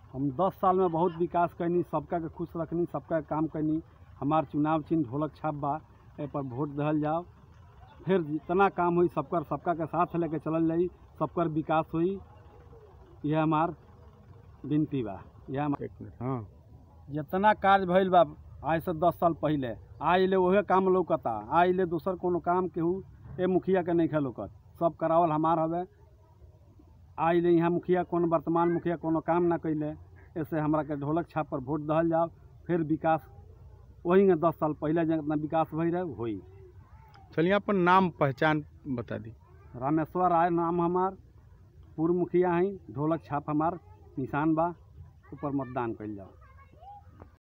हम दस साल में बहुत विकास कैनी सबका के खुश रखनी सबका के काम कैनी हमार चुनाव चिन्ह ढोलक छाप बा ए पर वोट दहल जाओ फिर जितना काम हुई सबकर सबका के साथ लेके चलल जाई सबकर विकास हुई यह हमार विनती बा यह हमार एक मिनट हाँ जितना कार्य भइल बा आज से दस साल पहले आज ले वहे काम लौकता आज ले दूसर कोनो काम केहू ए मुखिया के नहीं खे लौकत सब करावल हमार हवे आज ले यहाँ मुखिया कौन वर्तमान मुखिया कोनो काम ना कैले ऐसे हमरा के ढोलक छाप पर वोट दहल जाओ फिर विकास वही में दस साल पहले जितना विकास भई रहे होई चलिए अपन नाम पहचान बता दी रामेश्वर राय नाम हमार पूर्व मुखिया हैं ढोलक छाप हमार निशान बा ऊपर मतदान कइल जाओ